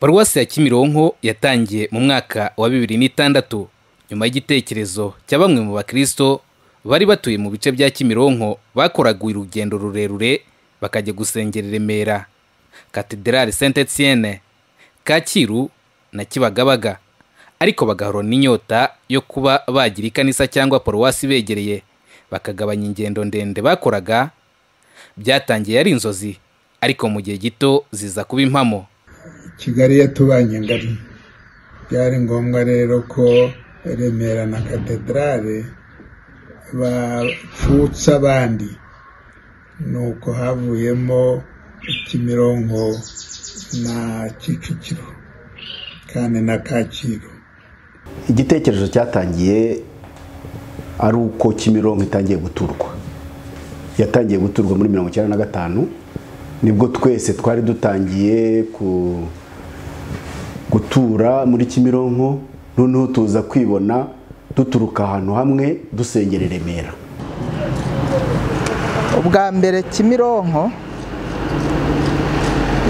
paruwasi ya kimironko yatangiye mu mwaka wa bibiri n'itandatu nyuma y'igitekerezo cya bamwe mu bakristo bari batuye mu bice bya kimironko bakoraga urugendo rurerure bakajya gusengera i remera katedrali saint etienne kacyiru na kibagabaga ariko bagahorana inyota yo kuba bagira ikanisa cyangwa paruwasi begereye bakagabanya ingendo ndende bakoraga byatangiye ari inzozi ariko mu gihe gito ziza kuba impamo kigali yatubanye ngari byari ngombwa rero ko remera na katedrale bapfutse abandi nuko havuyemo kimironko na kicukiro kandi na kacyiru igitekerezo cyatangiye ari uko kimironko itangiye guturwa yatangiye guturwa muri mirongo icyenda na gatanu nibwo twese twari dutangiye gutura muri kimironko noneho tuza kwibona duturuka ahantu hamwe dusengera i remera ubwa mbere kimironko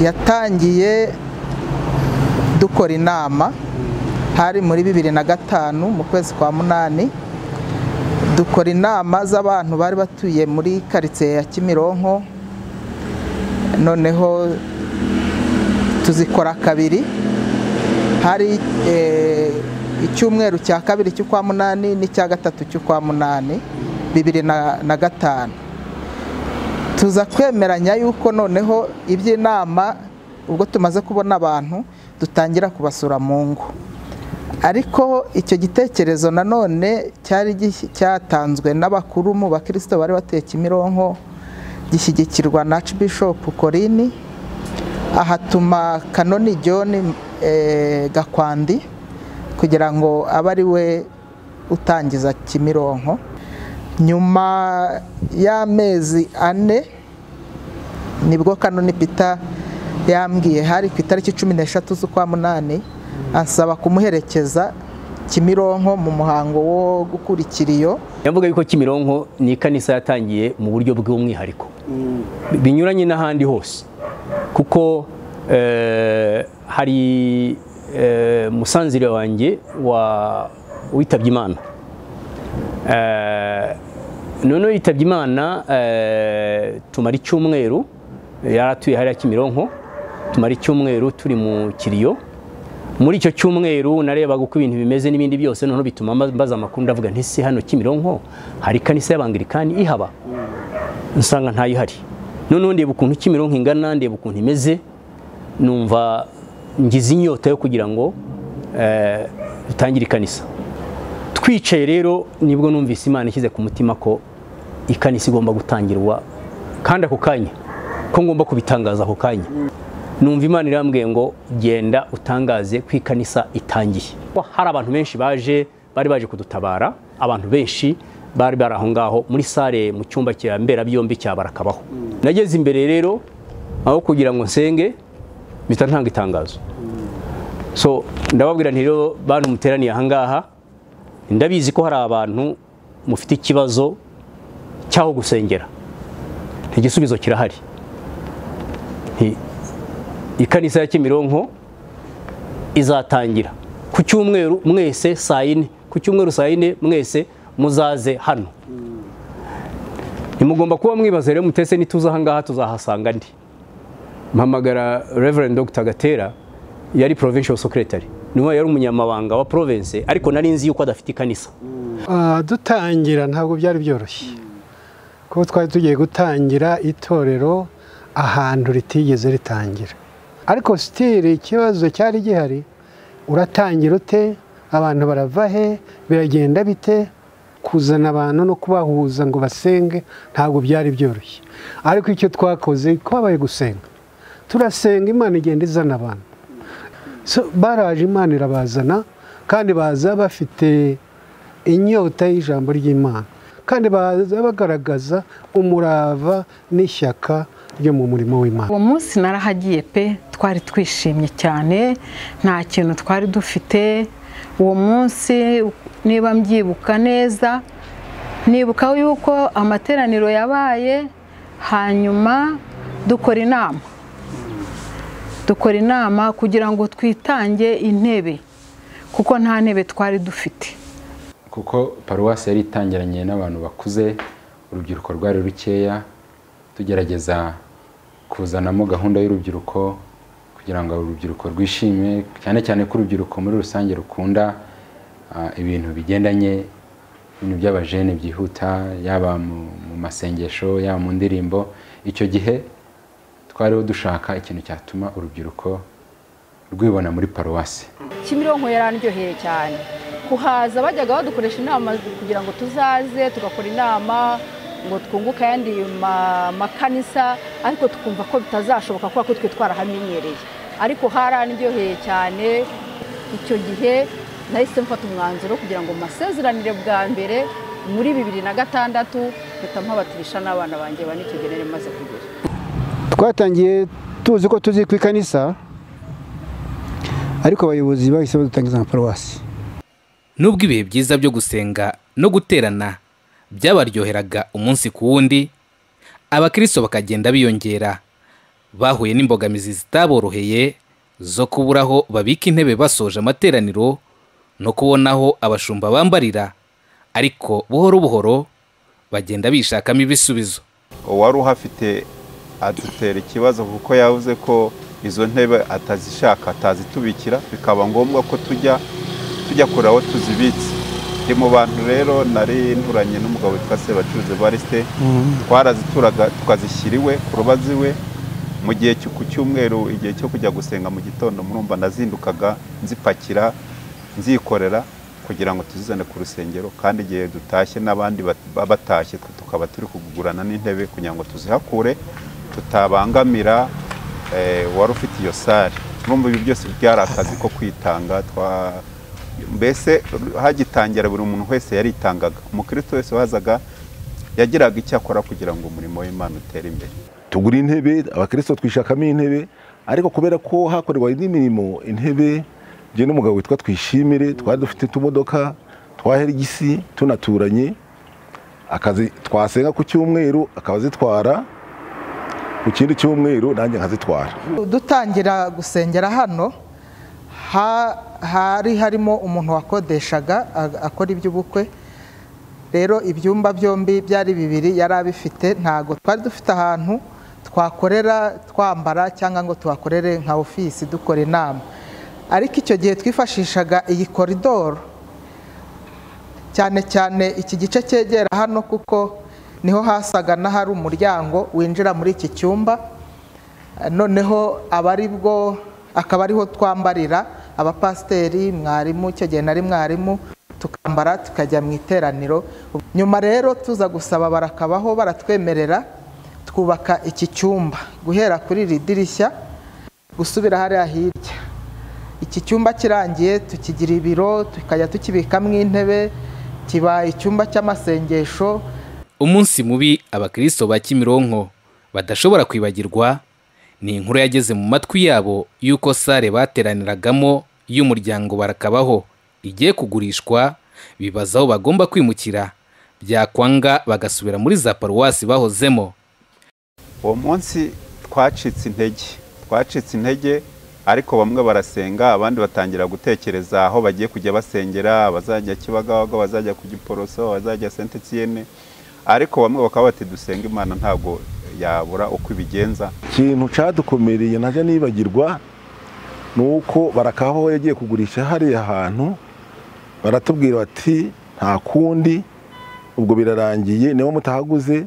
yatangiye dukora inama hari muri bibiri na gatanu mu kwezi kwa munani dukora inama z'abantu bari batuye muri karitsiye ya kimironko noneho tuzikora kabiri hari icyumweru cya kabiri cy'ukwa munani n'icya gatatu cy'ukwa munani bibiri na gatanu tuza kwemeranya yuko noneho iby'inama ubwo tumaze kubona abantu dutangira kubasura mu ngo ariko icyo gitekerezo nanone cyari cyatanzwe n'abakuru mu bakirisito bari bateye kimironko gishyigikirwa na Archbishop Korini ahatuma kanoni John Gakwandi kugira ngo abe ari we utangiza Kimironko nyuma y'amezi ane nibwo kanoni Peter yambwiye hari ku itariki cumi n'eshatu z'ukwa munani ansaba kumuherekeza kimironko mu muhango wo gukurikira iyo yavuga yuko kimironko ni ikanisa yatangiye mu buryo bw'umwihariko binyuranye n'ahandi hose kuko hari musanzire wanjye witabye imana noneho yitabye imana tumara icyumweru yari atuye hariya kimironko tumara icyumweru turi mu kiriyo muri icyo cyumweru narebaga uko ibintu bimeze n'ibindi byose noneho bituma mbaza amakuru ndavuga nti se hano kimironko hari ikanisa y'abangirikani ihaba nsanga ntayo ihari noneho ndeba ukuntu kimironko ingana ndeba ukuntu imeze numva ngize inyota yo kugira ngo dutangire ikanisa twicaye rero nibwo numvise imana ishyize ku mutima ko ikanisa igomba gutangirwa kandi ako kanya ko ngomba kubitangaza ako kanya numva imana irambwiye ngo genda utangaze ku ikanisa itangiye hari abantu benshi baje bari baje kudutabara abantu benshi bari bari aho ngaho muri sare mu cyumba cya mberabyombi cya barakabaho nageze imbere rero aho kugira ngo nsenge mpita ntanga itangazo so ndababwira nti rero bantu muteraniye aha ngaha ndabizi ko hari abantu mufite ikibazo cy'aho gusengera igisubizo kirahari ikanisa ya kimironko izatangira ku cyumweru mwese saa yine ku cyumweru saa yine mwese muzaze hano nimugomba kuba mwibaza rero mutese nituza aha ngaha tuzahasanga ndi mpamagara reverend dr gatera yari provincial secretary niwe yari umunyamabanga wa province ariko nari nzi yuko adafite ikanisa dutangira ntabwo byari byoroshye kuko twari tugiye gutangira itorero ahantu ritigeze ritangira ariko sitire ikibazo cyari gihari uratangira ute abantu barava he biragenda bite kuzana abantu no kubahuza ngo basenge ntabwo byari byoroshye ariko icyo twakoze twabaye gusenga turasenga imana igenda izana abantu baraje imana irabazana kandi baza bafite inyota y'ijambo ry'imana kandi baza bagaragaza umurava n'ishyaka ryo mu murimo w'imana uwo munsi narahagiye pe twari twishimye cyane nta kintu twari dufite uwo munsi niba mbyibuka neza nibuka yuko amateraniro yabaye hanyuma dukora inama dukora inama kugira ngo twitange intebe kuko nta ntebe twari dufite kuko paruwasi yari itangiranye n'abantu bakuze urubyiruko rwari rukeya tugerageza kuzanamo gahunda y'urubyiruko kugira ngo urubyiruko rwishime cyane cyane ko urubyiruko muri rusange rukunda ah, ibintu bigendanye ibintu by'abajene byihuta yaba mu mu masengesho yaba mu ndirimbo icyo gihe twariho dushaka ikintu cyatuma urubyiruko rwibona muri paruwasi kimironko yarandyoheye cyane kuhaza bajyaga badukoresha inama kugira ngo tuzaze tugakora inama ngo twunguke ayandi ma- makanisa ariko tukumva ko bitazashoboka kubera ko twe twarahamenyereye ariko harandyoheye cyane icyo gihe nahise mfata umwanzuro kugira ngo masezeranire bwa mbere muri bibiri na gatandatu mpita mpabatirisha n'abana banjye bane icyo gihe nari maze kugira twatangiye tuzi ko tuzi ku ikanisa ariko abayobozi bahise badutangiza nka paruwasi nubwo ibihe byiza byo gusenga no guterana byabaryoheraga umunsi ku wundi abakirisito bakagenda biyongera bahuye n'imbogamizi zitaboroheye zo kubura aho babika intebe basoje amateraniro no kubona aho abashumba bambarira ariko buhoro buhoro bagenda bishakamo ibisubizo uwari uhafite adutera ikibazo kuko yavuze ko izo ntebe atazishaka atazitubikira bikaba ngombwa ko tujya tujya kure aho tuzibitse ndi mu bantu rero nari nturanye n'umugabo witwa Sebacuruzi Evariste twarazituraga tukazishyira iwe ku rubazi iwe mu gihe cyo- ku cyumweru igihe cyo kujya gusenga mu gitondo murumva nazindukaga nzipakira nzikorera kugira ngo tuzizane ku rusengero kandi igihe dutashye n'abandi bat- ba- batashye twe tukaba turi kugurana n'intebe kugira ngo tuzihakure tutabangamira eh, wari ufite iyo sare urumva ibi byose byari akazi ko kwitanga twa mbese hagitangira buri muntu wese yaritangaga umukristo wese wazaga yagiraga icyo akora kugira ngo umurimo w'imana utere imbere tugura intebe abakirisito twishakamo intebe ariko kubera ko hakorerwa indi mirimo intebe njye n'umugabo witwa twishimire twari dufite utumodoka twa herigisi tunaturanye akazi twasenga ku cyumweru akaba azitwara ku kindi cyumweru nanjye nkazitwara dutangira gusengera hano ha- hari harimo umuntu wakodeshaga a- akora iby'ubukwe rero ibyumba byombi byari bibiri yari abifite ntago twari dufite ahantu twakorera twambara cyangwa ngo tuhakorere nka ofisi dukora inama ariko icyo gihe twifashishaga iyi koridoro cyane cyane iki gice cyegera hano kuko niho hasaga n'ahari umuryango winjira muri iki cyumba noneho aba ari bwo akaba ariho twambarira abapasiteri mwarimu icyo gihe nari mwarimu tukambara tukajya mu iteraniro nyuma rero tuza gusaba barakabaho baratwemerera twubaka iki cyumba guhera kuri iri dirishya gusubira hariya hirya iki cyumba kirangiye tukigira ibiro tukajya tukibikamo intebe kiba icyumba cy'amasengesho umunsi mubi abakristo ba kimironko badashobora kwibagirwa ni inkuru yageze mu matwi yabo y'uko sare bateraniragamo y'umuryango barakabaho igiye kugurishwa bibaza aho bagomba kwimukira byakwanga bagasubira muri za paruwasi bahozemo uwo munsi twacitse intege twacitse intege ariko bamwe barasenga abandi batangira gutekereza aho bagiye kujya basengera abazajya kibagabaga abazajya ku giporoso abazajya senti etiyene ariko bamwe bakaba bati dusenga imana ntabwo yabura uko ibigenza ikintu cyadukomereye najya nibagirwa ni uko barakabaho yagiye kugurisha hariya hantu baratubwira bati nta kundi ubwo birarangiye niba mutahaguze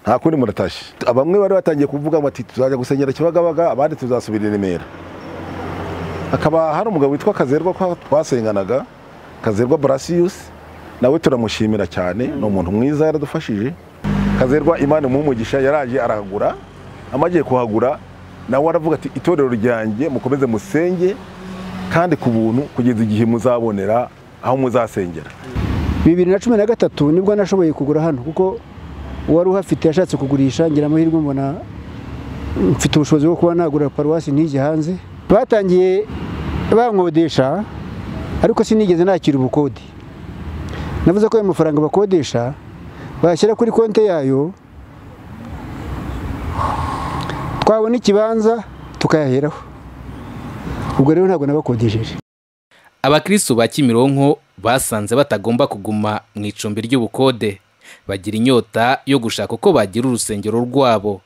nta kundi muratashye bamwe bari batangiye kuvuga ngo ati tuzajya gusengera kibagabaga abandi tuzasubira i remera hakaba hari umugabo witwa kazerwa ko twasenganaga kazerwa burasiyusi nawe turamushimira cyane ni umuntu mwiza yaradufashije kazerwa imana umugisha yaraje arahagura amagiye kuhagura nawe aravuga ati itorero ryanjye mukomeze musenge kandi ku buntu kugeza igihe muzabonera aho muzasengera bibiri na cumi na gatatu nibwo nashoboye kugura hano kuko uwari uhafite yashatse kugurisha ngira amahirwe mbona mfite ubushobozi bwo kuba nagura paruwasi ntige hanze batangiye bankodesha ariko sinigeze nakira ubukode navuze ko ayo mafaranga bakodesha bayashyira kuri konti yayo twabona ikibanza tukayaheraho ubwo rero ntabwo nabakodesheje abakristo ba kimironko basanze batagomba kuguma mu icumbi ry'ubukode bagira inyota yo gushaka uko bagira urusengero rwabo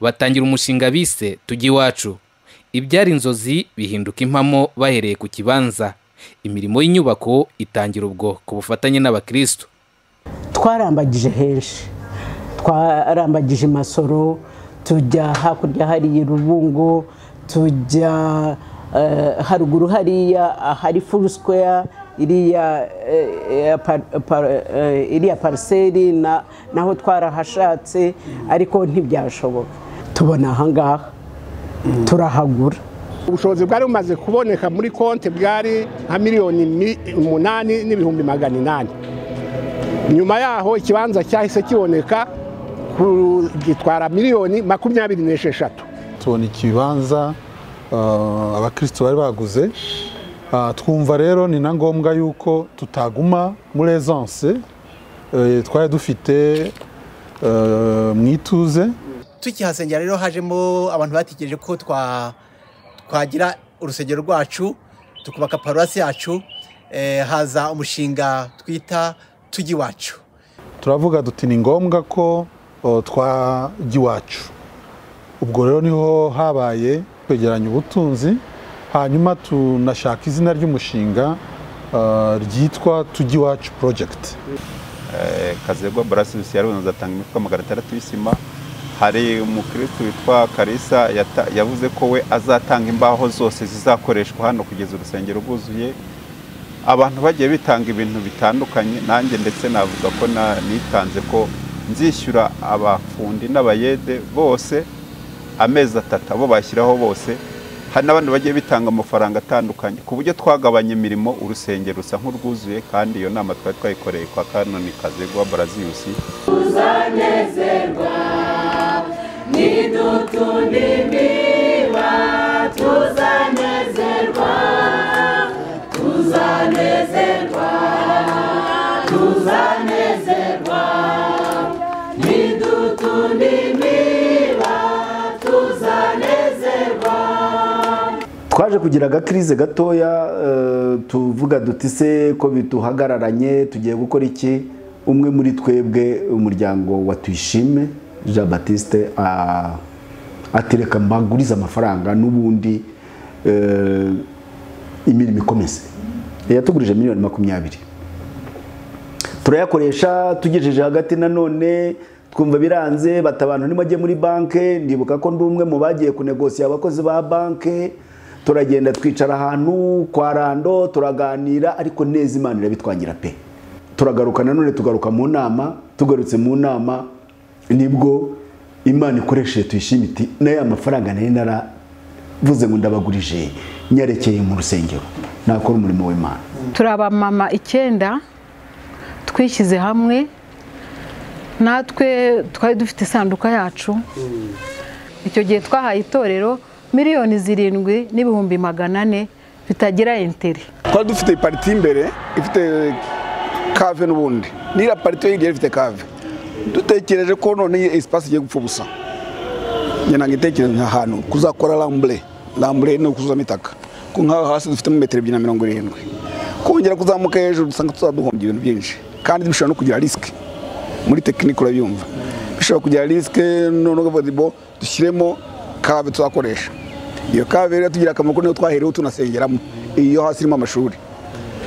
batangira umushinga bise tujye iwacu ibyari inzozi bihinduka impamo bahereye ku kibanza imirimo y'inyubako itangira ubwo ku bufatanye n'abakristo twarambagije henshi twarambagije masoro tujya hakurya hariya irubungo tujya eh, haruguru hariya ahari full square iriya eh, eh, par- par- eh, iriya pariseri na- naho twarahashatse ariko ntibyashoboka tubona ahangaha turahagura ubushobozi bwari bumaze kuboneka muri konti bwari nka miliyoni mi- umunani n'ibihumbi magana inani nyuma yaho ikibanza cyahise kiboneka ku- gitwara miliyoni makumyabiri n'esheshatu tubona ikibanza ah, abakristo bari baguze Ah, twumva rero ni na ngombwa yuko tutaguma muri essence twari dufite eh, mu ituze tukihasengera rero hajemo abantu batekereje ko twa twagira urusengero rwacu tukubaka paruwasi yacu eh, haza umushinga twita tujya iwacu turavuga duti ni ngombwa ko o, twajya iwacu ubwo rero niho habaye kwegeranya ubutunzi hanyuma tunashaka izina ry'umushinga ah, ryitwa tujya iwacu project Eh, kazegwa barasibisi yarunze atanga imifuka magana atandatu y'isima hari umukristo witwa karisa yata- yavuze ko we azatanga imbaho zose zizakoreshwa hano kugeza urusengero rwuzuye abantu bagiye bitanga ibintu bitandukanye nanjye ndetse navuga ko na- nitanze ko nzishyura abafundi n'abayede bose amezi atatu abo bashyiraho bose hari n'abandi bagiye bitanga amafaranga atandukanye ku buryo twagabanya imirimo urusengero rusa nk'urwuzuye kandi iyo nama twari twayikoreye kwa kanoni kazegwa baraziyusi tuzanezerwa nidutundimira tuzanezerwa tuzanezerwa tuzanezerwa nidutundimira tuzanezerwa twaje kugira agakirize gatoya eh, tuvuga duti se ko bituhagararanye tugiye gukora iki umwe muri twebwe umuryango wa tuyishime jean batiste a- ati reka mbagurize amafaranga n'ubundi eh, imirimo ikomeze yatugurije miliyoni makumyabiri turayakoresha tugejeje hagati nanone twumva biranze bata abantu nimajye muri banke ndibuka ko ndi umwe mu bagiye kunegosiya abakozi ba banke turagenda twicara ahantu kwa rando turaganira ariko neza imana irabitwangira pe turagaruka nanone tugaruka mu nama tugarutse mu nama nibwo imana ikoresheje tuyishime iti n'aya mafaranga nari naravuze ngo ndabagurije nyarekeye mu rusengero nakora umurimo w'imana turi abamama icyenda twishyize hamwe natwe twari dufite isanduka yacu icyo gihe twahaye itorero miliyoni zirindwi n'ibihumbi magana ane bitagira interi twari dufite ipariti imbere ifite kave n'ubundi n'iriya pariti yo hirya yari ifite kave dutekereje ko none iyi esipasi igiye gupfa ubusa njye ntabwo itekereza nka hantu kuzakora rambure rambure ni ukuzuzamo itaka ko nk'aho hasi dufitemo metero ebyiri na mirongo irindwi kongera kuzamuka hejuru dusanga tuzaduhombye ibintu byinshi kandi bishobora no kugira risike muri tekinike urabyumva bishobora kugira risike noneho vodebo dushyiremo kave tuzakoresha iyo kave rero tugira akamaro ko niyo twahereyeho tunasengeramo iyo hasi irimo amashuri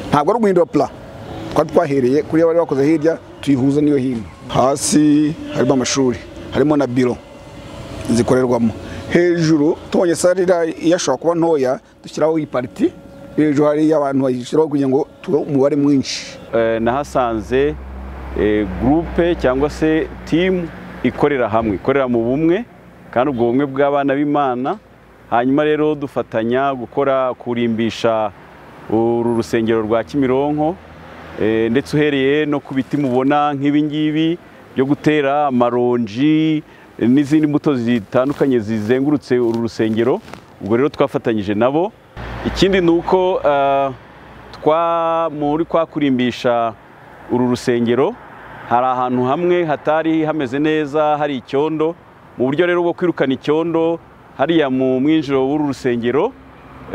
ntabwo ari uguhindura pula twari twahereye kuri iyo bari bakoze hirya tuyihuza n'iyo hino hasi harimo amashuri harimo na biro zikorerwamo hejuru tubonye sare iriya ishobora kuba ntoya dushyiraho iyi pariti hejuru hari abantu bayishyiraho kugira ngo tube umubare mwinshi Eh, nahasanze eh, gurupe cyangwa se timu ikorera hamwe ikorera mu bumwe kandi ubwo bumwe bw'abana b'imana hanyuma rero dufatanya gukora kurimbisha uru rusengero rwa kimironko eh, ndetse uhereye no ku biti mubona nk'ibi ngibi byo gutera amaronji eh, n'izindi mbuto zitandukanye zizengurutse uru rusengero ubwo rero twafatanyije nabo ikindi ni uko eh, twa muri kwa kurimbisha uru rusengero hari ahantu hamwe hatari hameze neza hari icyondo mu buryo rero bwo kwirukana icyondo hariya mu mwinjiro w'uru rusengero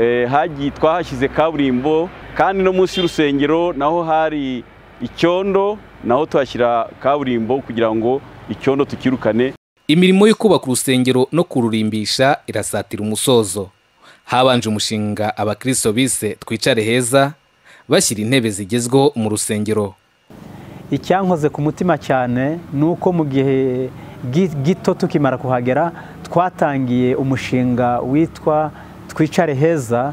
eh, hagiye twahashyize kaburimbo kandi no munsi y'urusengero naho hari icyondo naho tuhashyira kaburimbo kugira ngo icyondo tukirukane imirimo yo kubaka urusengero no kururimbisha irasatira umusozo habanje umushinga abakristo bise twicare heza bashyira intebe zigezweho mu rusengero icyankoze ku mutima cyane ni uko mu gihe gi- gito tukimara kuhagera twatangiye umushinga witwa twicare heza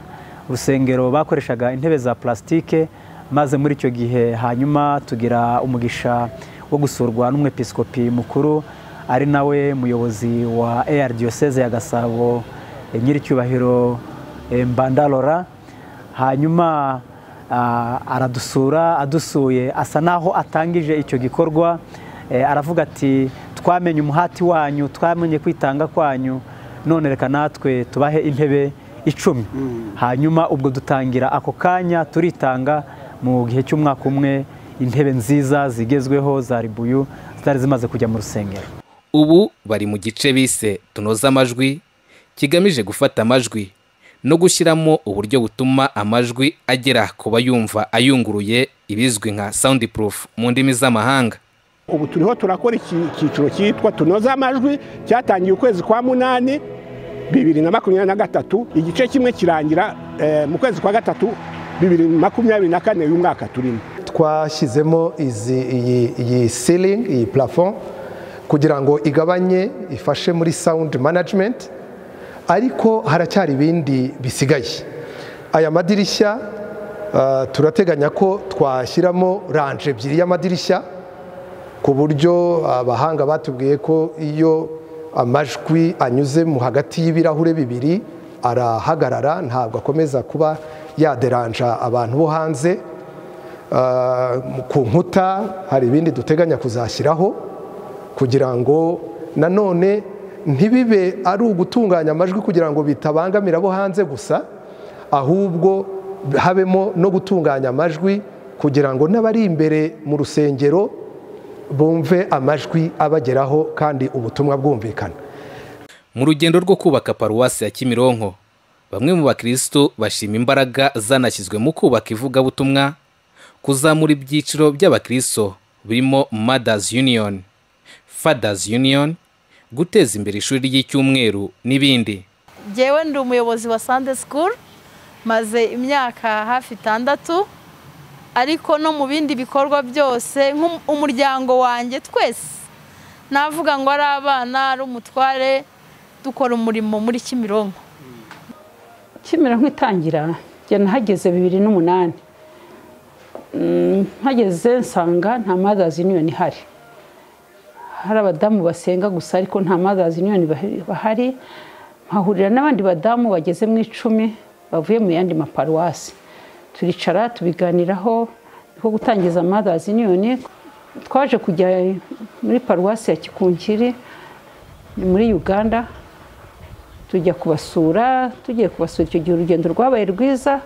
urusengero bakoreshaga intebe za plasitike maze muri icyo gihe hanyuma tugira umugisha wo gusurwa n'umwepiskopi mukuru ari nawe muyobozi wa AR Diocese ya Gasabo eh, nyiricyubahiro eh, Mbandalora hanyuma ah, aradusura adusuye asa naho atangije icyo gikorwa eh, aravuga ati twamenye umuhati wanyu twamenye kwitanga kwanyu none reka natwe tubahe intebe icumi hanyuma ubwo dutangira ako kanya turitanga mu gihe cy'umwaka umwe intebe nziza zigezweho za ribuyu zitari zimaze kujya mu rusengero ubu bari mu gice bise tunoza amajwi kigamije gufata amajwi no gushyiramo uburyo butuma amajwi agera ku bayumva ayunguruye ibizwi nka sound proof mu ndimi z'amahanga ubu turiho turakora iki- icyiciro cyitwa tunoza amajwi cyatangiye ukwezi kwa munani bibiri na makumyabiri na gatatu igice kimwe kirangira eh, mu kwezi kwa gatatu bibiri na makumyabiri na kane uyu mwaka turimo twashyizemo izi- iyi- iyi ceiling iyi plafond kugira ngo igabanye ifashe muri sound management ariko haracyari ibindi bisigaye aya madirishya ah, turateganya ko twashyiramo ranje ebyiri y'amadirishya ku buryo abahanga batubwiye ko iyo amajwi anyuzemo hagati y'ibirahure bibiri arahagarara ntabwo akomeza kuba yaderanja abantu bo hanze Ah, ku nkuta hari ibindi duteganya kuzashyiraho kugira ngo nanone ntibibe ari ugutunganya amajwi kugira ngo bitabangamira abo hanze gusa ahubwo habemo no gutunganya amajwi kugira ngo n'abari imbere mu rusengero bumve amajwi abageraho kandi ubutumwa bwumvikana mu rugendo rwo kubaka paruwasi ya kimironko bamwe mu bakristo bashima imbaraga zanashyizwe mu kubaka ivugabutumwa kuzamura ibyiciro by'abakristo birimo mothers union fathers union guteza imbere ishuri ry'icyumweru n'ibindi njyewe ndi umuyobozi wa Sunday School maze imyaka hafi itandatu ariko no mu bindi bikorwa byose nk'umuryango wanjye twese navuga ngo ari abana ari umutware dukora umurimo muri Kimironko Kimironko itangira njye nahageze bibiri n'umunani Mm, mpageze nsanga nta madazi niyoni ihari hari abadamu basenga gusa ariko nta madazi niyoni bahari mpahurira n'abandi badamu bageze mu icumi bavuye mu yandi maparuwasi turicara tubiganiraho nko gutangiza madazi niyoni twaje kujya muri paruwasi ya kikunkiri ni muri uganda tujya kubasura tugiye kubasura icyo gihe urugendo rwabaye rwiza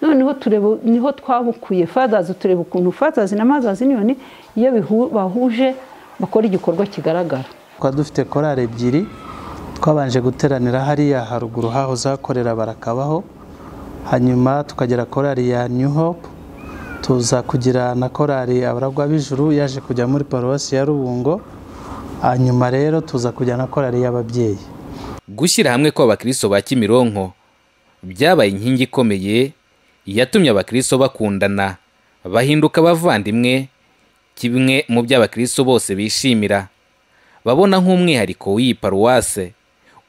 noneho tureba niho twabukuye fadazi tureba ukuntu fadazi na mazazi niyoni iyo bihu- bahuje bakora igikorwa kigaragara twari dufite korali ebyiri twabanje guteranira hariya haruguru haho zakorera barakabaho hanyuma tukagera korali ya new hope tuza kugira na korali abaragwa b'ijuru yaje kujya muri paruwasi ya rubungo hanyuma rero tuza kujya na korali y'ababyeyi gushyira hamwe kw'abakristo ba kimironko byabaye inkingi ikomeye yatumye abakristo bakundana bahinduka abavandimwe kimwe mu byo abakristo bose bishimira babona nk'umwihariko w'iyi paruwase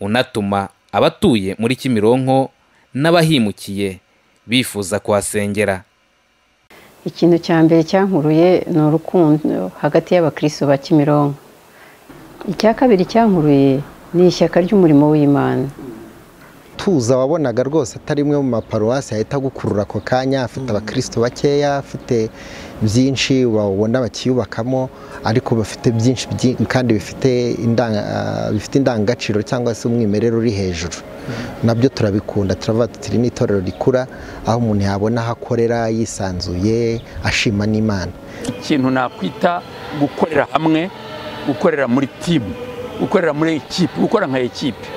unatuma abatuye muri kimironko n'abahimukiye bifuza kuhasengera ikintu cya mbere cyankuruye ni urukundo hagati y'abakristo ba kimironko icya kabiri cyankuruye ni ishyaka ry'umurimo w'imana tuza wabonaga rwose atari imwe mu maparuwasi yahita agukurura ako kanya afite abakristo bakeya afite byinshi wabona bakiyubakamo ariko bafite byinshi byi- kandi bifite indanga- ah, bifite indangagaciro cyangwa se umwimerere uri hejuru nabyo turabikunda turavuga tuti iri ni itorero rikura aho umuntu yabona aho akorera yisanzuye ashima n'imana ikintu nakwita gukorera hamwe gukorera muri timu gukorera muri ekipi gukora nka ekipi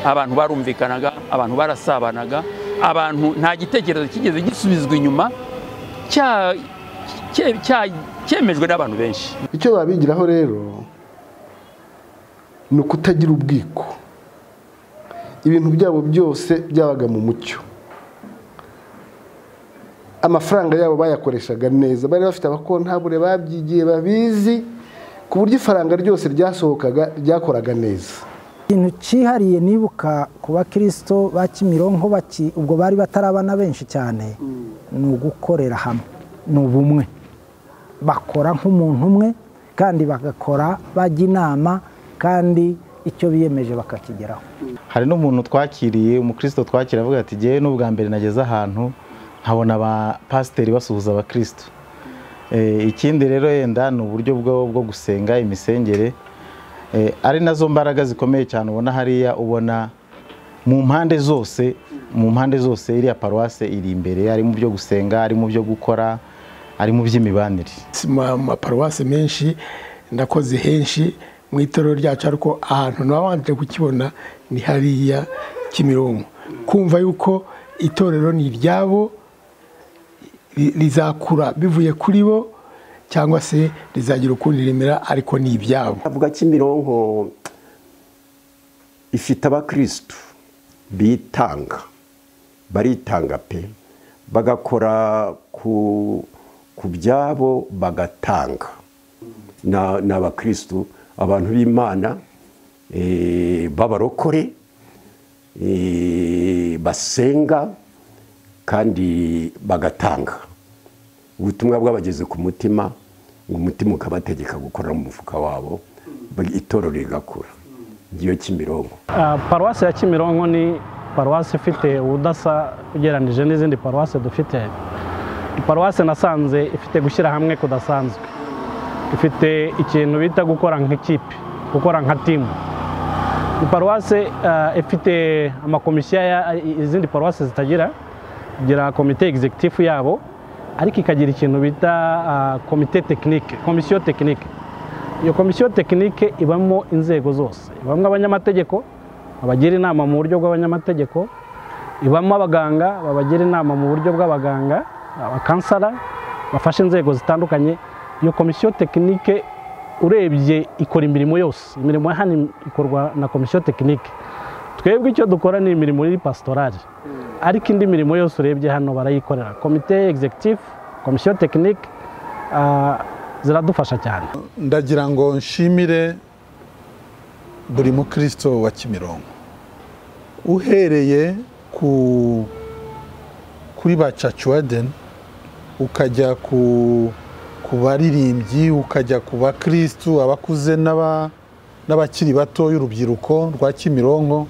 abantu barumvikanaga abantu barasabanaga abantu nta gitekerezo kigeze gisubizwa inyuma cya- cye- cya- cyemejwe n'abantu benshi icyo babigiraho rero ni ukutagira ubwiko ibintu byabo byose byabaga mu mucyo amafaranga yabo bayakoreshaga neza bari bafite abakontabure babyigiye babizi ku buryo ifaranga ryose ryasohokaga ryakoraga neza ikintu cyihariye nibuka ku bakristo ba kimironko baki ubwo bari batarabana benshi cyane ni ugukorera hamwe ni ubumwe bakora nk'umuntu umwe kandi bagakora bajya inama kandi icyo biyemeje bakakigeraho hari n'umuntu twakiriye umukristo twakira avuga ati ngewe n'ubwa mbere nageze ahantu nkabona abapasiteri basuhuza abakristo Eh, ikindi rero yenda ni uburyo bwo bwo gusenga imisengere Eh, ari nazo mbaraga zikomeye cyane ubona hariya ubona mu mpande zose mu mpande zose iriya paruwase iri imbere ari mu byo gusenga ari mu byo gukora ari mu by'imibanire si mu maparuwasi menshi ndakoze henshi mu itorero ryacu ariko ahantu nabanje kukibona ni hariya kimironko kumva yuko itorero ni iryabo ri- rizakura bivuye kuri bo cyangwa se rizagira ukundi rimera ariko ni ibyabo avuga kimironko ifite abakirisitu bitanga baritanga pe bagakora ku ku byabo bagatanga Na- ni abakirisitu abantu b'imana eh, b'abarokore eh, basenga kandi bagatanga ubutumwa bwabageze ku mutima ngo umutima ukabategeka gukorera mu mufuka wabo itorero rigakura ngiyo kimironko Ah, paruwasi ya kimironko ni paruwasi ifite ubudasa ugereranyije n'izindi paruwasi dufite paruwasi nasanze ifite gushyira hamwe kudasanzwe ifite ikintu bita gukora nk'ikipe gukora nka timu paruwasi ah, ifite amakomisiyo ya- izindi paruwasi zitagira igira komite egizegitifu yabo ariko ikagira ikintu bita ah, komite tekinike komisiyo tekinike iyo komisiyo tekinike ibamo inzego zose ibamo abanyamategeko babagira inama mu buryo bw'abanyamategeko ibamo abaganga babagira inama mu buryo bw'abaganga abakansara bafasha inzego zitandukanye iyo komisiyo tekinike urebye ikora imirimo yose imirimo ya hano ikorwa na komisiyo tekinike twebwe icyo dukora ni imirimo iri pasitorari ariko indi mirimo yose urebye hano barayikorera komite egizegitifu komisiyo tekinike ah, ziradufasha cyane ndagira ngo nshimire buri mukristo wa kimironko uhereye ku kuri ba cacuwadeni ukajya ku ku baririmbyi ukajya ku bakristu abakuze n'aba- n'abakiri bato y'urubyiruko rwa kimironko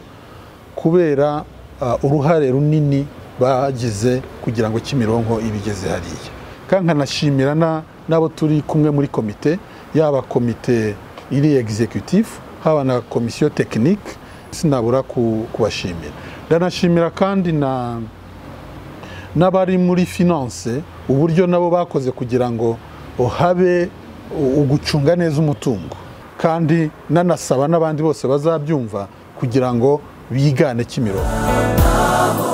kubera ah, uruhare runini bagize kugira ngo kimironko ibigeze hariya kandi nkanashimira na- n'abo turi kumwe muri komite yaba komite iri executive haba na komisiyo tekinike sinabura ku- kubashimira ndanashimira kandi na n'abari muri finance uburyo nabo bakoze kugira ngo habe u- ugucunga neza umutungo kandi nanasaba n'abandi bose bazabyumva kugira ngo bigane kimironko